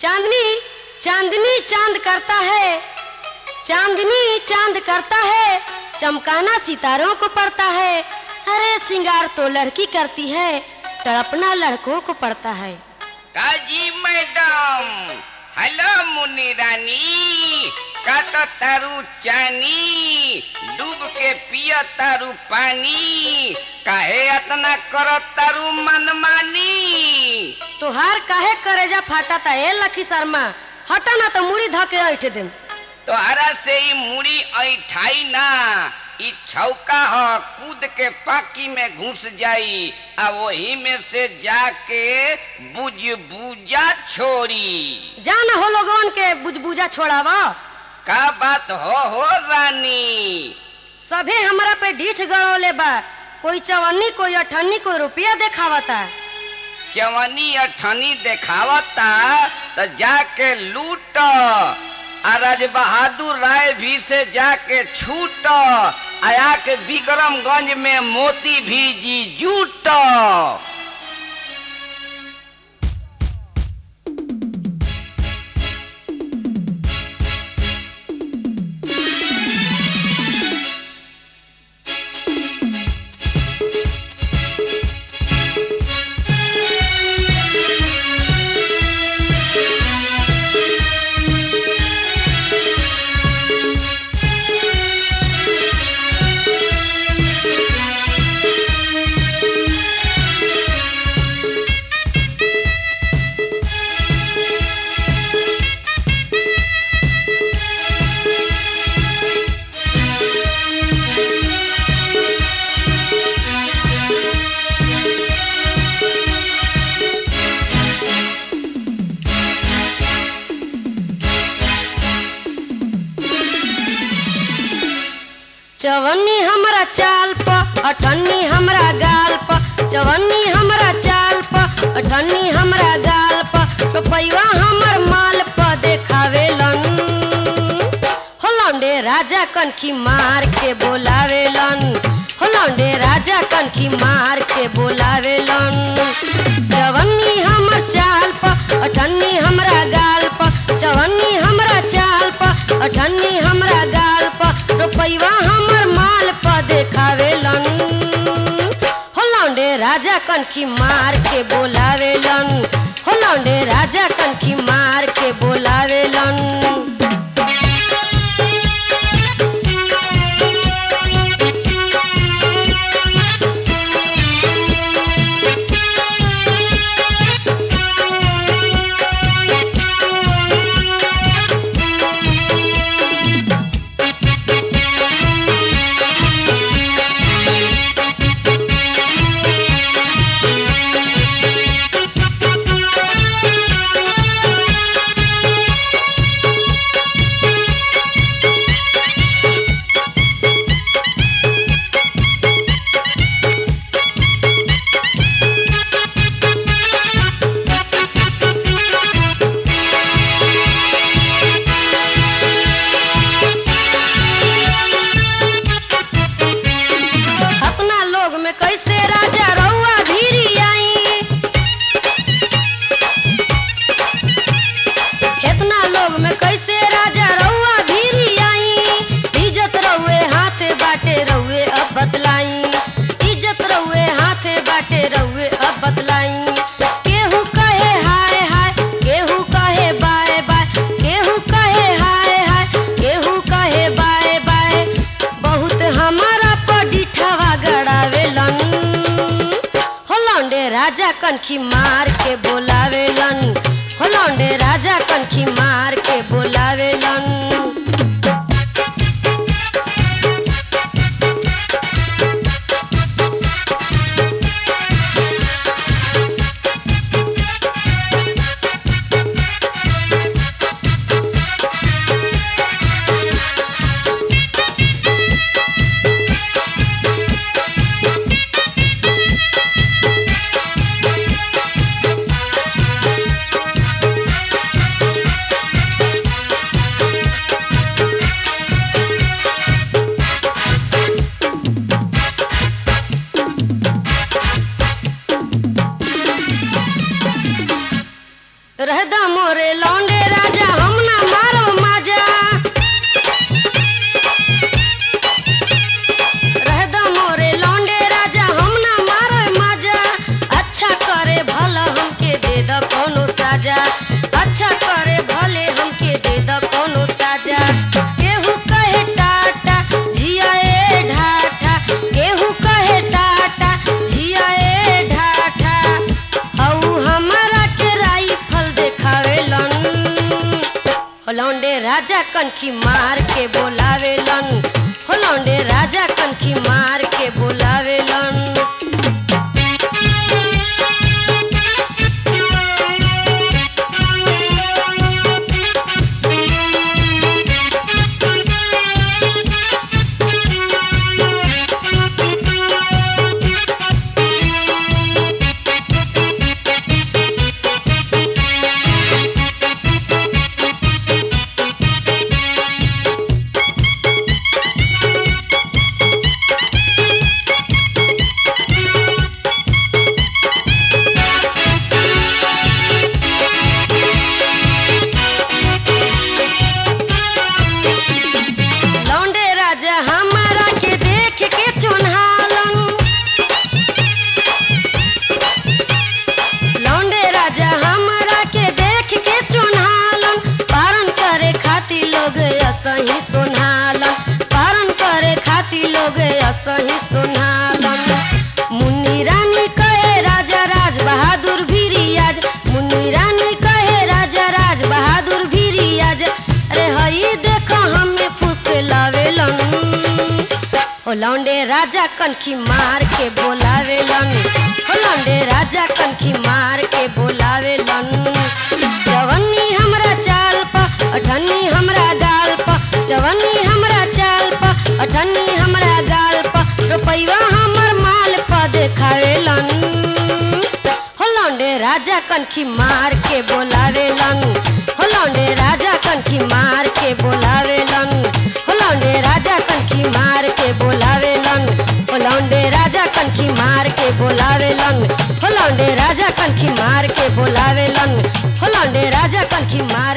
चांदनी चांदनी चांद करता है चांदनी चांद करता है चमकाना सितारों को पड़ता है अरे सिंगार तो लड़की करती है तड़पना लड़कों को पड़ता है काजी मैडम हेलो मुनी रानी काट तारू चानी डूब के पिय तारू पानी काहे अतना कर तारू मनमानी तोहार काहे करेजा फाटा ए लखी शर्मा हटा ना तो मुड़ी धके ऐठ देम तोहरा से ही मुड़ी ऐठाई ना ई छौका ह कूद के पाकी में घुस जाई आ वही में से जाके बुझ बुझा छोड़ी जान हो लोगन के बुझबुझा छोड़ावा का बात हो हो रानी सभे हमरा पे डीठ गड़ौले बा कोई चवन्नी कोई अठन्नी कोई रुपया देखावता चवनी अठनी देखावता तो जाके लूट आ राज बहादुर राय भी से जाके छूट आया के विक्रमगंज में मोती भी जी जूट चवन्नी हमरा चाल प अठन्नी हमरा गाल प चवन्नी हमरा चाल प अठन्नी हमरा गाल प रुपैया हमर माल प देखावेलन हो लौंडे राजा कनखी मार के बोलावेलन हो लौंडे राजा कनखी मार के बोलावेलन चवन्नी हमर चाल प अठन्नी हमरा गाल प चवन्नी हमरा चाल प अठन्नी हमरा गाल प रुपैया हमर माल प देखावेलन हो लौंडे राजा कनखी मार के बोलावेलन हो लौंडे राजा कनखी मार के बोलावेलन अपना लोग में कैसे राजा रउआ भीरी आई इतना लोग में कैसे राजा रउआ भीरी आई इज्जत रउए हाथे बाटे रउए अब बतलाई इज्जत रउए हाथे बाटे रउए अब बतलाई केहू कहे हाय हाय केहू कहे बाय बाय केहू कहे हाय हाय केहू कहे बाय बाय बहुत हमारा पडिठवा गड़ावेलन हो लौंडे राजा कनखी मार के बोलावेलन हो लौंडे राजा कनखी मार के बोलावेलन रहदा मोरे लौंडे राजा हम ना मारो माजा रहदा मोरे लौंडे राजा हम ना मारो माजा अच्छा करे भला हमके दे द कोनो साजा अच्छा करे भले हमके दे द कोनो साजा केहू कहे टाटा जिया ए ढाठा केहू कहे टाटा जिया ए ढाठा हऊ हमारा के राइफल देखावेलन होलौंडे राजा कनखी मार के बोलावेलन होलौंडे राजा कनखी मार के बोलावेलन लौंडे राजा हमारा के देख के चुन्हालन लौंडे राजा हमारा के देख के चुन्हालन पारण करे खाती लोग असही सुन्हालन पारण करे खाती लोग असही सुन्हालन मुन्नी रानी कहे राजा राज बहादुर भी रियाज मुन्नी रानी कहे राजा राज बहादुर भी रियाज अरे हई देखो हमें फुस लावेलन हो लौंडे राजा कनखी मार के बोलावेलन हो लौंडे राजा कनखी मार के बोलावेलन जवनी हमरा चाल प अठन्नी हमरा गाल प जवनी हमरा चाल प अठन्नी हमरा गाल प रुपैया हमर माल प देखावेलन हो लौंडे राजा कनखी मार के बोलावेलन हो लौंडे राजा कनखी मार के बोलावेलन हो लौंडे राजा कनखी मार के बोलावेलन हो लौंडे राजा कनखी मार के बोलावेलन हो लौंडे राजा कनखी मार के बोलावेलन हो लौंडे राजा कनखी मार